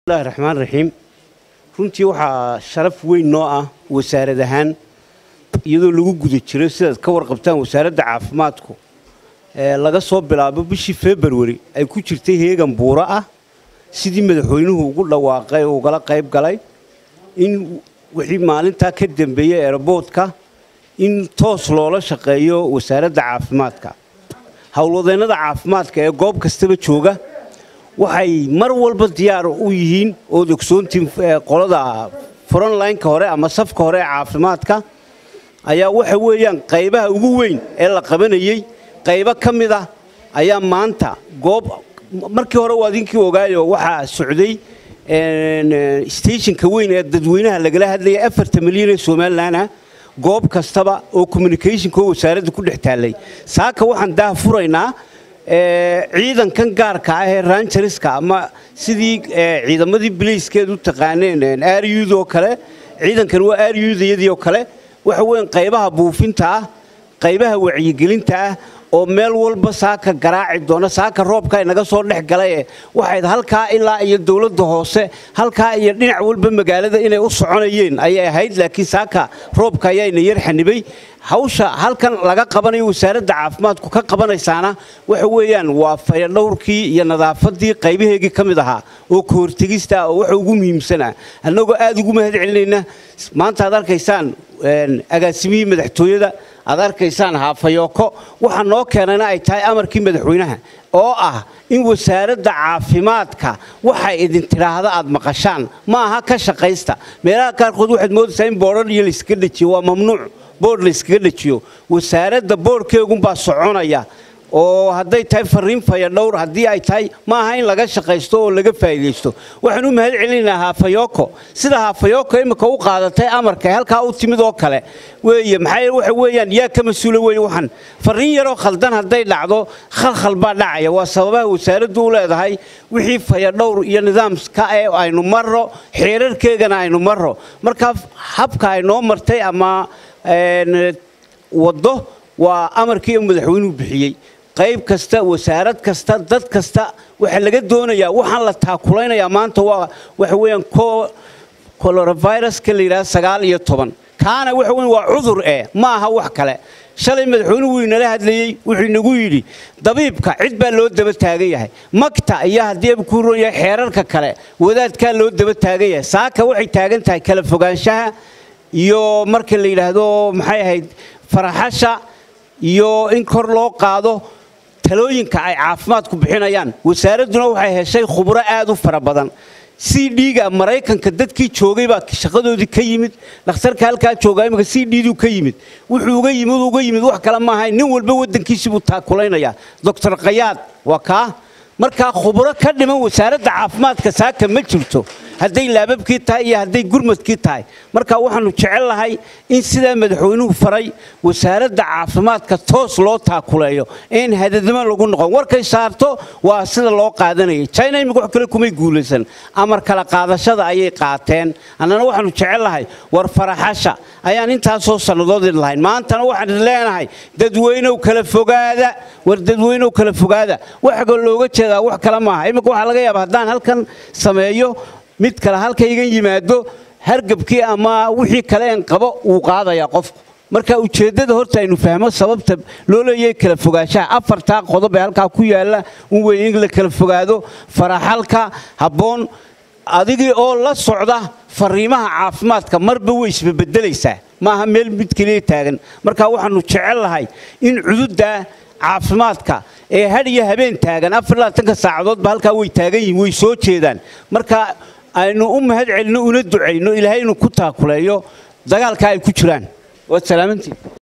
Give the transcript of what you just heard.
bismillahi raxmaan raxiim runtii waxaa sharaf weyn noo ah wasaarad ahaan iyadoo lagu guda jiro sidaad ka warqabtaan wasaaradda caafimaadku ee laga soo bilaabo bishii februari ay ku jirtay heegan buuro ah sidii madaxweynuhu ugu dhawaaqay oo ugala qayb galay in wixii maalintaa ka dambeeyey eeraboodka in toos loola shaqeeyo wasaaradda caafimaadka howlwadeennada caafimaadka ee goob kastaba jooga waxay mar walba diyaar u yihiin ood ogsoontiin qolada frontlineka hore ama safka hore ee caafimaadka ayaa waxa weeyaan qaybaha ugu weyn ee la qabanayey qaybo ka mid ah ayaa maanta goob markii hore waa idinkii ogaayo waxaa socday stationka weyn ee dadweynaha lagala hadlayay afarta milyan ee somalilan ah goob kastaba oo communicationka oo wasaaradda ku dhex taallay saaka waxaan daah furaynaa ciidankan gaarka ah ee rangerska ama sidii ciidamadii bilayskeed u taqaaneen aryud oo kale ciidankan waa aryudayadii oo kale waxa weyan qaybaha buufinta ah qaybaha wacyigelinta ah oo meel walba saaka garaaci doona saaka roobka inaga soo dhex galay waxayd halkaa ilaa iyo dowladda hoose halkaa iyo dhinac walba magaalada inay u soconayeen ayay ahayd laakiin saaka roobka ayaayna yar xanibay hawsha halkan laga qabanayo wasaaradda caafimaadku ka qabanaysaana waxa weeyaan waa fayadhowrkii iyo nadaafadii qaybaheegii ka mid ahaa oo ka hortegista oo waxa ugu muhiimsanah annagoo aad ugu mahad celinayna maanta aad arkaysaan agaasimihii madaxtooyada aad arkaysaan haafayooko waxaa noo keenana ay tahay amarkii madaxweynaha oo ah in wasaaradda caafimaadka waxay idin tidhaahda aad maqashaan ma aha ka shaqaysta meelaha qaarkood waxaad moodaysaa in boodhar iyo layskaga dhejiyo waa mamnuuc boodh layskaga dhejiyo wasaaradda boodhkeegunbaa soconaya oo hadday tahay fariin fayadhowr haddii ay tahay ma aha in laga shaqaysto oo laga faa'iidaysto waxaan u mahad celinaynaa haafayoko sida haafayoko imika u qaadatay amarka halkaa u timid oo kale weeye maxaa waxa weeyaan yaa ka mas-uula weeye waxaan fariin yaroo khaldan hadday dhacdo khalkhal baa dhacaya waa sababaha wasaaraddu u leedahay wixii fayadhowr iyo nidaamka ee aynu marro xeerarkeegana aynu marro markaa habka ay noo martay ama waddo waa amarkii madaxweynuhu bixiyey qayb kasta wasaarad kasta dad kasta waxaa laga doonayaa waxaan la taakulaynayaa maanta waa waxa weeyaan coronaviruska la yidhaha sagaal iyo toban kaana waxa weyan waa cudur eh ma aha wax kale shalay madaxweynuhu wuu inala hadlayey wuxuu inagu yidhi dabiibka cid baa loo daba taagan yahay magta iyo haddii ku ron yahay xeerarka kale wadaadkaa loo daba taagan yahay saaka waxay taagan tahay kala fogaanshaha iyo marka la yidhaahdo maxay ahayd faraxasha iyo in kor loo qaado talooyinka ay caafimaadku bixinayaan wasaaradduna waxay heshay khubro aad u fara badan c d-ga maraykanka dadkii joogay baa shaqadoodii ka yimid dhakhtarka halkaa joogaa imika c d-du ka yimid wuxuu uga yimid uga yimid wax kale maahayn nin walba waddankiisii buu taakulaynaya doctor kayaad waa kaa markaa khubro ka dhiman wasaaradda caafimaadka saaka ma jirto hadday laababkii tahay iyo hadday gurmadkii tahay marka waxaanu jecel lahay in sidaa madaxweynuhu faray wasaaradda caafimaadka toos loo taakuleeyo in hadadama lagu noqon warkay saarto waa sida loo qaadanayay china imika wax kale kumay guulaysan amar kala qaadashada ayay qaateen annana waxaanu jecel lahay war faraxasha ayaan intaasoo sannadood idin lahayn maantana waxaan idin leenahay dadweynow kala fogaada war dadweynow kala fogaada waxa looga jeedaa wax kale maaha iminka waxaa laga yaaba haddaan halkan sameeyo mid kale halka iga yimaado hargabkii ama wixii kale een qabo wuu qaadayaa qofku marka ujeeddada horta aynu fahmo sababta loo leeyahay kala fogaanshaha afartaa qodob ee halkaa ku yaalla un weeye in la kala fogaado faraxalka habboon adigii oo la socda fariimaha caafimaadka marba way isbabedelaysaa maaha meel mid keliya taagan marka waxaanu jecel lahay in cududda caafimaadka ee had iyo habeen taagan afarlaatanka saacadoodba halkaa way taagan yihiin way soo jeedaan marka aynu u mahad celino una ducayno ilaahay inuu ku taakuleeyo dagaalka ay ku jiraan waad salaamantiin